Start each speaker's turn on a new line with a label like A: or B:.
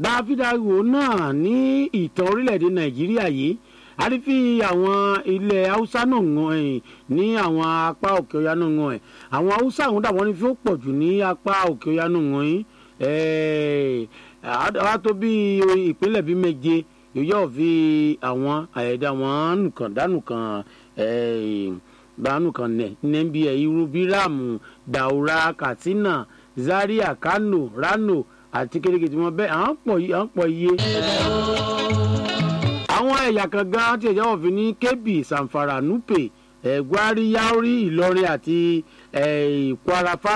A: dáfídáwò náà ní ìtàn orílẹ̀-èdè nàìjíríà yìí a rí fi àwọn ilẹ̀ haúsá náà wọn ẹ̀ ní àwọn apá òkè ọya náà wọn ẹ̀ àwọn haúsá àwọn dàbọ̀ ní fi ó pọ̀ jù ní apá òkè ọya náà wọn yìí àwa tó bí ìpínlẹ̀ bíi méje yóò fi àwọn àyẹ̀dá wọn nìkan dánù kan dánù kan nẹ̀ nẹ́bí ẹ̀ irú bíráàmù daura katsina zaria kano rano àti kérékèé wọn bẹ́ẹ̀ à ń pọ̀ iye àwọn ẹ̀yà kan gan tí ẹ̀jẹ̀ wọ̀ fi ní kébì sanfara nupe ẹ̀gbárí yaori ìlọrin àti kwara